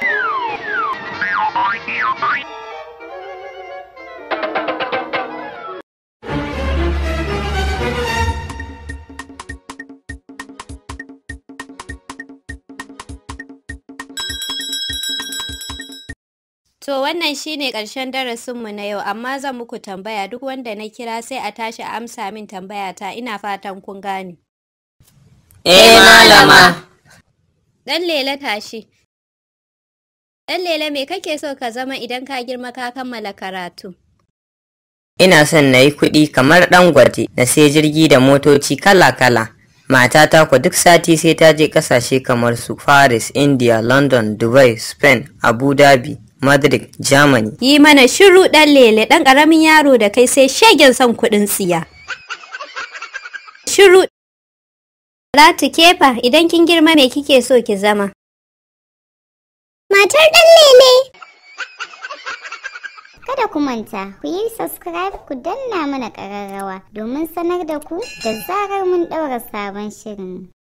To wannan shine ƙarshen darasinmu na yau amma zan muku tambaya duk wanda na kira sai a tashi a amsa min tambaya ta ina fatan kun gane. Eh malama. Dan lele tashi. Dan lele me kake so ka zama idan ka girma ka kammala karatu? Ina son na yi kuɗi kamar ɗan gwate na sai jirgi da motoci kala-kala. Matata ku duk sati sai ta je ƙasashe kamar su Paris, India, London, Dubai, Spain, Abu Dhabi, Madrid, Germany. Yi mana shiru ɗan lele ɗan ƙaramin yaro da kai sai shegen son kuɗin tsiya. Shiru. Ratu kefa idan kin girma me kike so ki zama? Matar ɗan lele. Kada ku manta, ku yi subscribe ku danna mana ƙararrawa domin sanar da ku da zarar mun ɗaura sabon shirin.